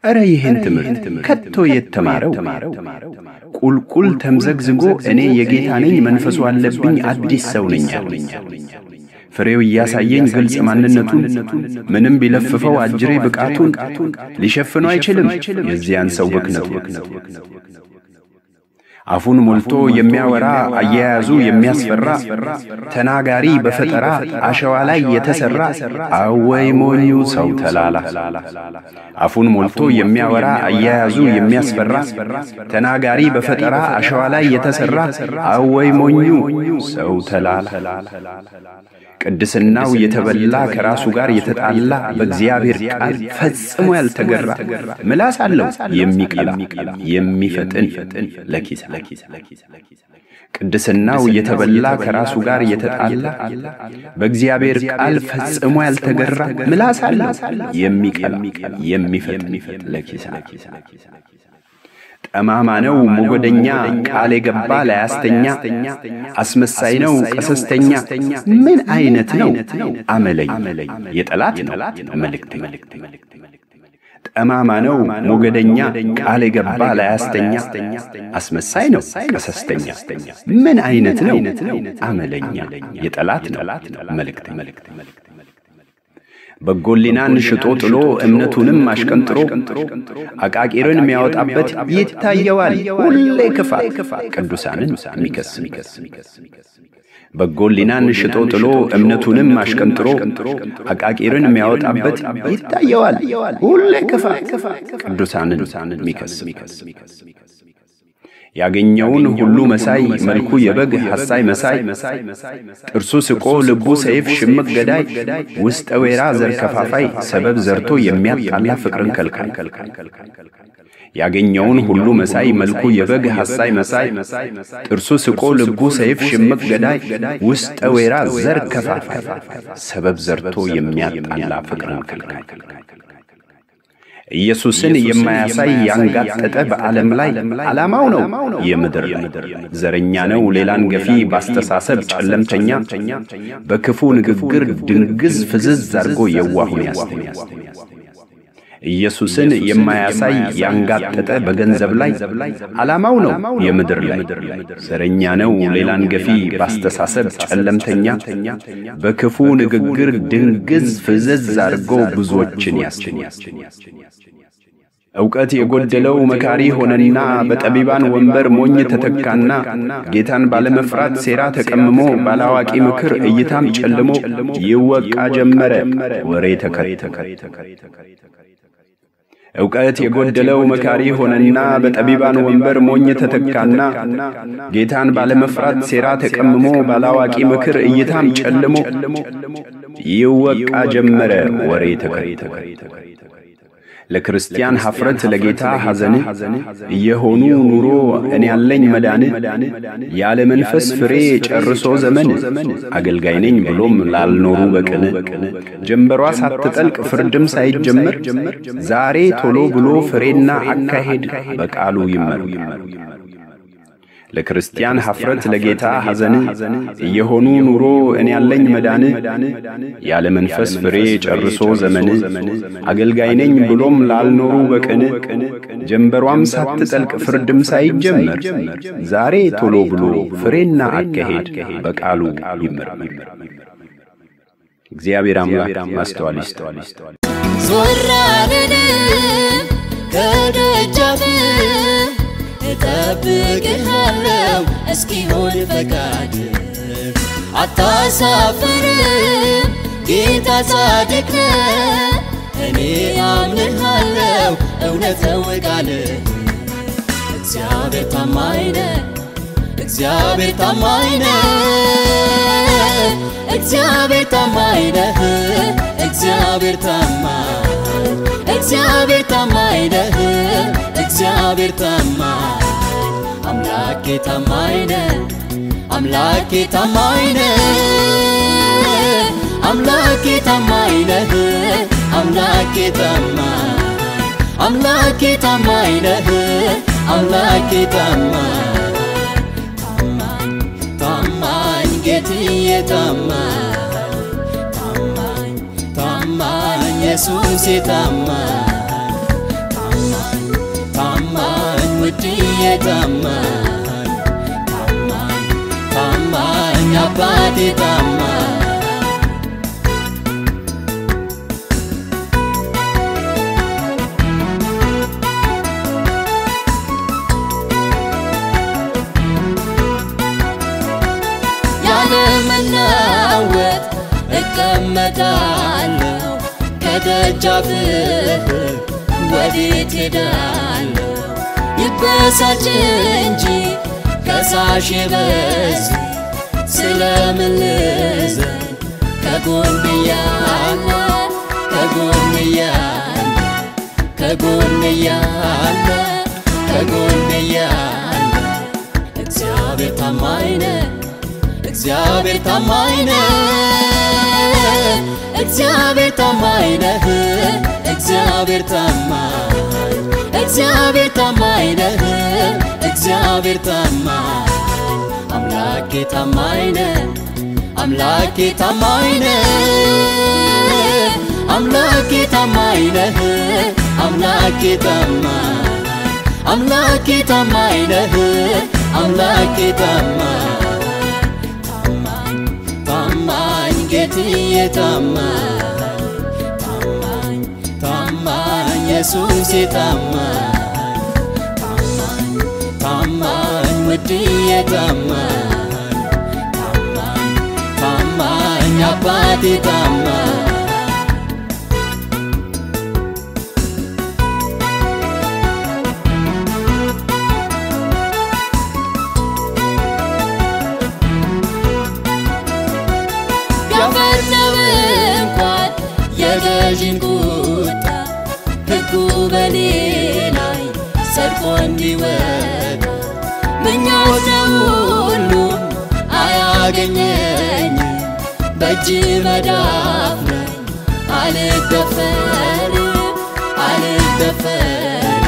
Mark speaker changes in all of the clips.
Speaker 1: ኧረ ይህን ትምህርት ከቶ የተማረው ቁልቁል ተምዘግዝጎ እኔ የጌታ ነኝ መንፈሱ አለብኝ አዲስ ሰው ነኝ አለኝ። ፍሬው እያሳየኝ ግልጽ ማንነቱን ምንም ቢለፍፈው አጅሬ ብቃቱን ሊሸፍነው አይችልም የዚያን ሰው ብክነቱ። አፉን ሞልቶ የሚያወራ አያያዙ የሚያስፈራ ተናጋሪ በፈጠራ አሸዋ ላይ የተሰራ አወይ ሞኙ ሰው ተላላ። አፉን ሞልቶ የሚያወራ አያያዙ የሚያስፈራ ተናጋሪ በፈጠራ አሸዋ ላይ የተሰራ አወይ ሞኙ ሰው ተላላ። ቅድስናው የተበላ ከራሱ ጋር የተጣላ በእግዚአብሔር ቃል ፈጽሞ ያልተገራ ምላስ አለው የሚቀላ የሚፈጥን ለኪስ ቅድስናው የተበላ ከራሱ ጋር የተጣላ በእግዚአብሔር ቃል ፈጽሞ ያልተገራ ምላስ አለው የሚቀላ የሚፈጥን ለኪስ ጠማማ ነው ሞገደኛ ቃል የገባ ላያስተኛ አስመሳይ ነው ቀሰስተኛ ምን አይነት ነው አመለኝ የጠላት ነው መልእክት ጠማማ ነው ሞገደኛ ቃል የገባ ላያስተኛ አስመሳይ ነው ቀሰስተኛ ምን አይነት ነው አመለኛ የጠላት ነው መልእክት በጎሊናን ሽጦ ጥሎ እምነቱንም አሽቀንጥሮ አቃቂርን የሚያወጣበት ይታየዋል ሁሌ ክፋት ቅዱሳንን ሚከስ በጎሊናን ሽጦ ጥሎ እምነቱንም አሽቀንጥሮ አቃቂርን የሚያወጣበት ይታየዋል ሁሌ ክፋት ቅዱሳንን ሚከስ ያገኘውን ሁሉ መሳይ መልኩ የበግ ሐሳይ መሳይ ጥርሱ ስቆ ልቡ ሰይፍ ሽምቅ ገዳይ ውስጠ ወይራ ዘር ከፋፋይ ሰበብ ዘርቶ የሚያጣላ ፍቅርን ከልካይ ያገኘውን ሁሉ መሳይ መልኩ የበግ ሐሳይ መሳይ ጥርሱ ስቆ ልቡ ሰይፍ ሽምቅ ገዳይ ውስጠ ወይራ ዘር ከፋፋይ ሰበብ ዘርቶ የሚያጣላ ፍቅርን ከልካይ ኢየሱስን የማያሳይ ያንጋጠጠ በዓለም ላይ ዓላማው ነው የምድር ላይ ዘረኛ ነው ሌላን ገፊ ባስተሳሰብ ጨለምተኛ በክፉ ንግግር ድንግዝ ፍዝዝ አድርጎ የዋሁን ያስተኛ ኢየሱስን የማያሳይ ያንጋጠጠ በገንዘብ ላይ ዓላማው ነው የምድር ላይ ዘረኛ ነው ሌላን ገፊ ባስተሳሰብ ጨለምተኛ በክፉ ንግግር ድንግዝ ፍዝዝ አድርጎ ብዙዎችን ያስተኛ ዕውቀት የጎደለው መካሪ ሆነና በጠቢባን ወንበር ሞኝ ተተካና ጌታን ባለመፍራት ሴራ ተቀምሞ ባላዋቂ ምክር እይታም ጨልሞ ይወቃ ጀመረ ወሬ ተከተከ ዕውቀት የጎደለው መካሪ ሆነና በጠቢባን ወንበር ሞኝ ተተካና ጌታን ባለመፍራት ሴራ ተቀምሞ ባላዋቂ ምክር እይታም ጨልሞ ይወቃ ጀመረ ወሬ ተከተከ ለክርስቲያን ሐፍረት ለጌታ ሐዘን እየሆኑ ኑሮ እኔ ያለኝ መዳን ያለ መንፈስ ፍሬ ጨርሶ ዘመን አገልጋይ ነኝ ብሎም ላልኖሩ በቅን ጀንበሯ ሳትጠልቅ ፍርድም ሳይጀመር ዛሬ ቶሎ ብሎ ፍሬና አካሄድ በቃሉ ይመሩ ለክርስቲያን ሐፍረት ለጌታ ሐዘን እየሆኑ ኑሮ እኔ ያለኝ መዳን ያለ መንፈስ ፍሬ ጨርሶ ዘመን አገልጋይ ነኝ ብሎም ላልኖሩ በቅን ጀንበሯም ሳትጠልቅ ፍርድም ሳይጀመር ዛሬ ቶሎ ብሎ ፍሬና አካሄድ በቃሉ ይመርመር። እግዚአብሔር አምላክ ማስተዋል ይስጠዋል።
Speaker 2: ዞር አልልም ከደጃፍ እጠብቅሃለሁ እስኪሆን ፈቃድ አታሳፍርም ጌታ ጻድቅ ነው እኔ አምንሃለሁ እውነት ነው ቃልህ እግዚአብሔር ታማኝ ነው እግዚአብሔር ታማኝ ነው እግዚአብሔር ታማኝ ነህ እግዚአብሔር ታማኝ እግዚአብሔር ታማኝ ነህ እግዚአብሔር ታማኝ አምላኬ ታማኝ ነህ አምላኬ ታማኝ ነህ አምላኬ ታማኝ ነህ አምላኬ ታማኝ አምላኬ ታማኝ ነህ አምላኬ ታማኝ ታማኝ ታማኝ ጌትዬ ታማኝ ታማኝ ታማኝ ኢየሱሴ ታማኝ ታማኝ ታማኝ ታማኝ አባቴ ታማኝ ያለመናወጥ እቀመጣለሁ ከደጃፍህ ወዴት ሄዳለሁ? ይበሳጭ እንጂ ከሳሽ በዝ ስለምን ልዘን ከጎን እያለ ከጎን እያለ ከጎን እያለ ከጎን እያለ እግዚአብሔር ታማኝ ነው። እግዚአብሔር ታማኝ ነህ፣ እግዚአብሔር ታማኝ ነህ፣ እግዚአብሔር ታማኝ እግዚአብሔር ታማኝ ነህ፣ እግዚአብሔር ታማኝ አምላኬ ታማኝ ነህ፣ አምላኬ ታማኝ ነህ፣ አምላኬ ታማኝ ነህ፣ አምላኬ ታማኝ አምላኬ ታማኝ ነህ፣ አምላኬ ታማኝ ታማኝ ጌትዬ ታማኝ ታማኝ ታማኝ ኢየሱሴ ታማኝ ታማኝ ታማኝ ውድዬ ታማኝ ታማኝ ታማኝ አባቴ ታማኝ ያፈርነው እንኳን የገዢን ቁጣ ሕጉ በኔ ላይ ጸድቆ እንዲወጣ ምኞት ሁሉም አያገኘኝ በእጅ መዳፍ ላይ አልደፈርም አልደፈርም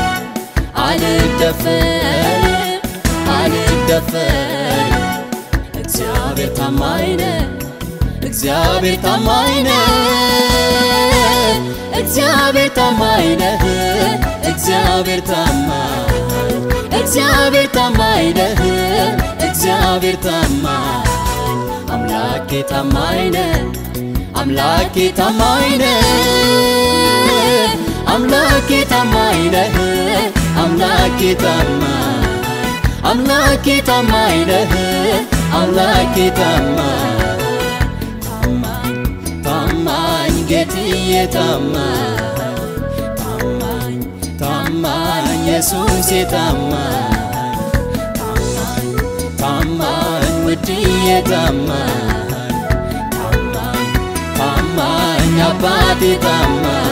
Speaker 2: አልደፈርም አልደፈርም እግዚአብሔር ታማኝ ነው። እግዚአብሔር ታማኝ ነህ፣ እግዚአብሔር ታማኝ ነህ፣ እግዚአብሔር ታማኝ እግዚአብሔር ታማኝ ነህ፣ እግዚአብሔር ታማኝ አምላኬ ታማኝ ነህ፣ አምላኬ ታማኝ ነህ፣ አምላኬ ታማኝ ነህ፣ አምላኬ ታማኝ አምላኬ ታማኝ ነህ፣ አምላኬ ታማኝ ታማኝ ጌትዬ ታማኝ ታማኝ ታማኝ ኢየሱሴ ታማኝ ታማኝ ታማኝ ውድዬ ታማኝ ታማኝ ታማኝ አባቴ ታማኝ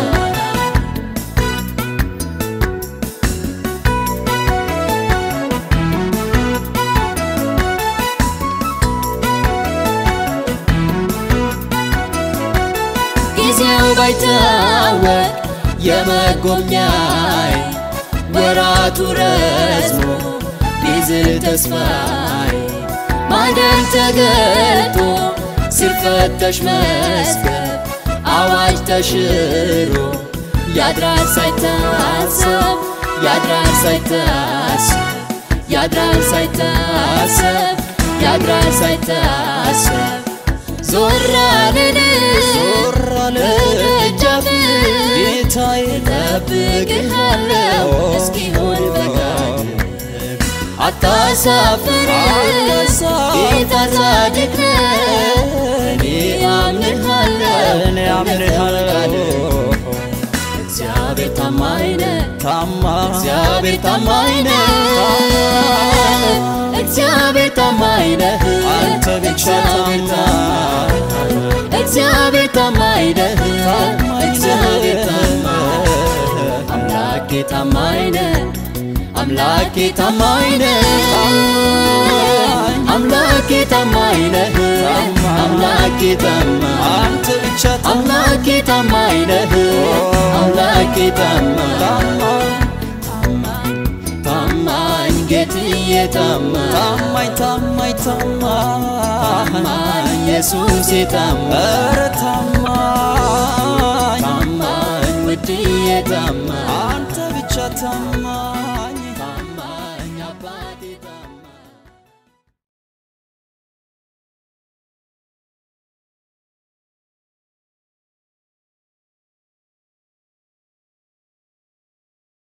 Speaker 2: ጊዜው ባይታወቅ የመጎብኛይ ወራቱ ረዝሞ ቢዝል ተስፋይ ማደር ተገልጦ ሲፈተሽ መስገብ አዋጅ ተሽሮ ያድራል ሳይታሰብ ያድራል ሳይታሰብ ያድራል ሳይታሰብ ያድራል ሳይታሰብ ዞር አልን
Speaker 3: ዞር አለ
Speaker 2: ደጃፍ
Speaker 3: ጌታዬ
Speaker 2: እጠብቅሃለሁ እስኪሆን ፈቃድ አታሳፍር ጌታ ጻድቅ ነህ እኔ አምንሃለሁ
Speaker 3: እኔ አምንሃለሁ
Speaker 2: እግዚአብሔር ታማኝ ነህ
Speaker 3: ታማኝ
Speaker 2: እግዚአብሔር ታማኝ ነህ እግዚአብሔር ታማኝ ነህ
Speaker 3: አንተ ብቻ ታማኝ
Speaker 2: እግዚአብሔር ታማኝ ነህ
Speaker 3: ታማኝ
Speaker 2: እግዚአብሔር ታማኝ
Speaker 3: ነህ
Speaker 2: አምላኬ ታማኝ ነህ አምላኬ ታማኝ ነህ አምላኬ ታማኝ ነህ አምላኬ ታማኝ
Speaker 3: አንተ ብቻ
Speaker 2: አምላኬ ታማኝ ነህ አምላኬ ታማኝ
Speaker 3: ታማኝ
Speaker 2: ታማኝ ጌትዬ ታማኝ
Speaker 3: ታማኝ ታማኝ ታማኝ
Speaker 2: ታማኝ ኢየሱሴ ታማኝ
Speaker 3: ኧረ ታማኝ
Speaker 2: ታማኝ ውድዬ ታማኝ
Speaker 3: አንተ ብቻ ታማኝ